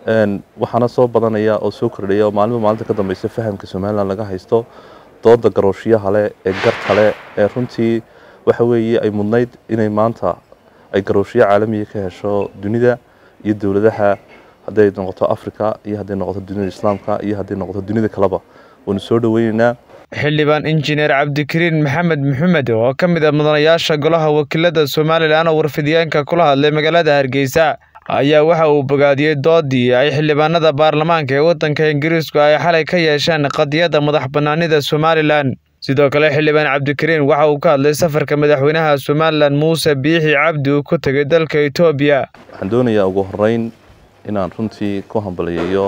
waxaana soo badanaya oo soo kordhaya oo maalinba maalinta ka dambeysa fahamka somalilan laga haysto dooda garooshiyaha leh ee garta leh ee runtii waxa weeye ay mudnayd inay maanta ay garooshiyo caalamiya ka hesho dunida iyo dowladaha hadday noqoto africa iyo hadday noqoto dunida islaamka iyo hadday noqoto dunida kaleba waynu soo dhoweyneynaa xildhibaan injineer cabdikariin maxamed maxamed oo ka mid ah mudanayaasha golaha wakiilada somalilan oo warfidyaanka kula hadlay magaalada hargeysa ayaa waxa uu bogaadiyey doodii ay xildhibaanada baarlamaanka ee waddanka ingiriisku ay xalay ka yeesheen qadiyadda madax bannaanida somalilan sidoo kale xildhibaan cabdikariin waxa uu ka hadlay safarka madaxweynaha somalilan muuse biixi cabdi uu ku tegay dalka etoobiya waxaan doonayaa ugu horeyn inaan runtii ku hambaliyeeyo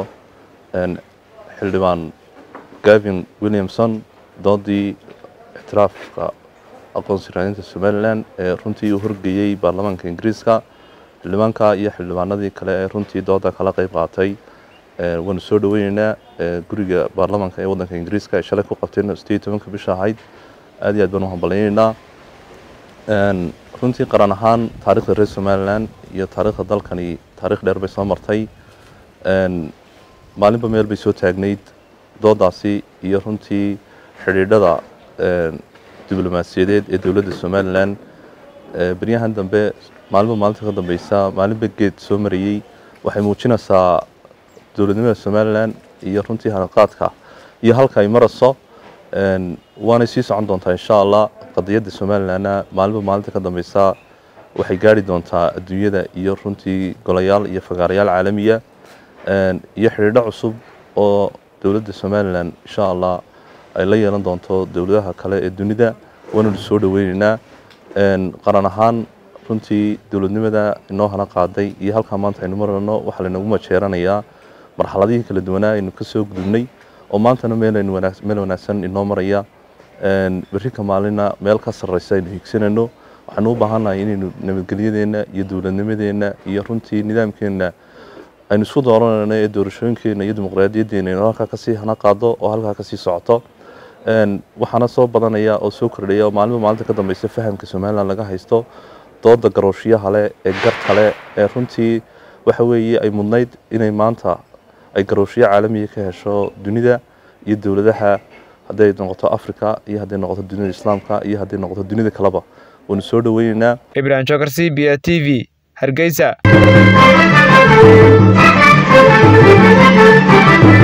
xildhibaan gavin williamson doodii ictiraafka aqoonsi raadinta somalilan ee runtii uu horgeeyey baarlamaanka ingiriiska xildhibaanka iyo xildhibaanadii kale ee runtii dooda kala qeyb qaatay waanu soo dhoweyneynaa guriga baarlamaanka ee waddanka ingiriiska ay shalay ku qabteen sideed tobanka bisha ahayd aad iyo aad baan u hambalyeyneynaa runtii qaran ahaan taarikhda reer somalilan iyo taarikhda dalkani taarikh dheer bay soo martay maalinba meel bay soo taagnayd doodaasi iyo runtii xidhiidhada diblomaasiyadeed ee dowladda somalilan beryahan dambe maalinba maalinta ka dambeysa maalinba geed soo marayey waxay muujinaysaa dowladnimada somalilan iyo runtii hanaqaadka iyo halka ay marayso waanay sii socon doontaa insha allah qadiyadda somalilanna maalinba maalinta ka dambeysa waxay gaari doontaa adduunyada iyo runtii golayaal iyo fagaarayaal caalamiya iyo xidhiidho cusub oo dowladda somalilan insha allah ay la yeelan doonto dowladaha kale ee dunida waananu soo dhoweyneynaa qaran ahaan runtii dowladnimada inoo hana qaaday iyo halkaa maanta aynu marano waxaa laynagu majeeranayaa marxaladihii kala duwanaa aynu ka soo gudubnay oo maantana meel wanaagsan inoo maraya berri ka maalina meel ka sarreysa aynu higsanayno waxaanu u baahannahay inaynu nabadgelyadeenna iyo dowladnimadeenna iyo runtii nidaamkeenna aynu isku dooranayno ee doorashooyinkeenna iyo dimuqraadiyadeena inuu halkaa kasii hana qaado oo halkaa kasii socoto waxaana soo badanaya oo soo kordhaya oo maalinba maalinta ka dambeysa fahamka somalilan laga haysto dooda garooshiyaha leh ee garta leh ee runtii waxa weeye ay mudnayd inay maanta ay garooshiyo caalamiya ka hesho dunida iyo dowladaha hadday noqoto africa iyo hadday noqoto dunida islaamka iyo hadday noqoto dunida kaleba waynu soo dhoweyneynaa ibrahim jokar c b a t v hargeysa